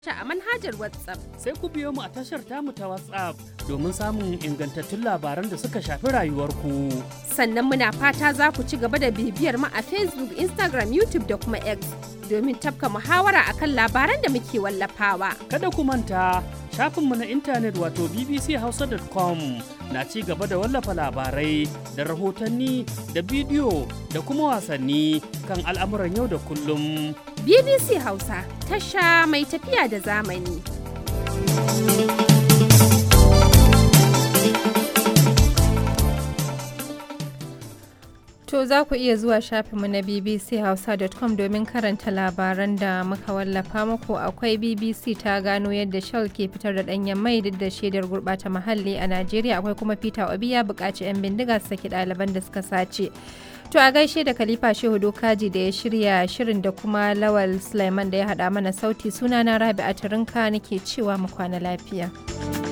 a manhajar WhatsApp. Sai ku biyo mu a tashar tamu ta WhatsApp domin samun ingantattun labaran da suka shafi rayuwarku. Sannan muna fata za ku ci gaba da bibiyar mu a Facebook, Instagram, YouTube da kuma X domin tafka muhawara akan labaran da muke wallafawa. Kada ku manta shafinmu na intanet wato bbchausa.com na ci gaba da wallafa labarai da rahotanni da bidiyo da kuma wasanni kan al'amuran yau da kullum. BBC Hausa tasha mai tafiya da zamani. To za ku iya zuwa shafinmu na bbchausa.com domin karanta labaran da muka wallafa muku akwai BBC ta gano yadda Shell ke fitar da ɗanyen mai duk da shaidar gurɓata muhalli a Najeriya akwai kuma Peter Obi ya buƙaci 'yan bindiga su saki ɗaliban da suka sace. To a gaishe da Khalifa Shehu Dokaji da ya shirya shirin da kuma Lawal Sulaiman da ya haɗa mana sauti sunana Rabi'a Turinka nake cewa mu kwana lafiya.